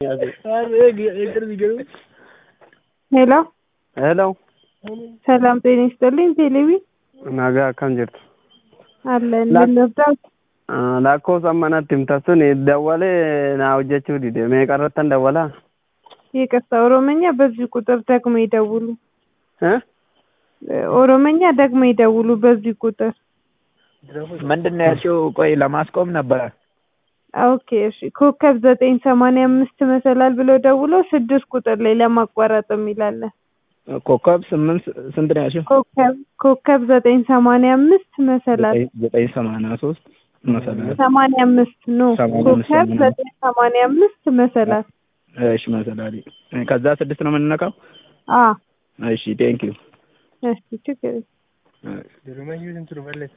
ሄሎ Hello, ሰላም ጤና ይስጥልኝ። ቴሌቪ nagaa akkam jirtu? አለን ላ- ምን ልርዳዎት? Ah, Lakkoofsa manatti himta sun dawwalee na hojjechuu dide meeqa irrattan dawwalaa? ይቅርታ ኦሮመኛ በዚህ ቁጥር ደግሞ ይደውሉ። Eh? ኦሮመኛ ደግሞ ይደውሉ በዚህ ቁጥር። ምንድን ነው ያልሽው? ቆይ ለማስቆም ነበረ። ኦኬ እሺ። ኮከብ ዘጠኝ ሰማንያ አምስት መሰላል ብለው ደውለው ስድስት ቁጥር ላይ ለማቋረጥ የሚላለን ኮከብ ስምንት ስንት ነው ያልሽው? ኮከብ ኮከብ ዘጠኝ ሰማንያ አምስት መሰላል ዘጠኝ- ዘጠኝ ሰማንያ ሶስት መሰላል። ሰማንያ አምስት ኖ ሰማንያ አምስት ኮከብ ሰማንያ ዘጠኝ ሰማንያ አምስት መሰላል እሺ መሰላል። ከዛ ስድስት ነው የምንነካው። አ እሺ ቴንክ ዩ እሺ ችግር የለም።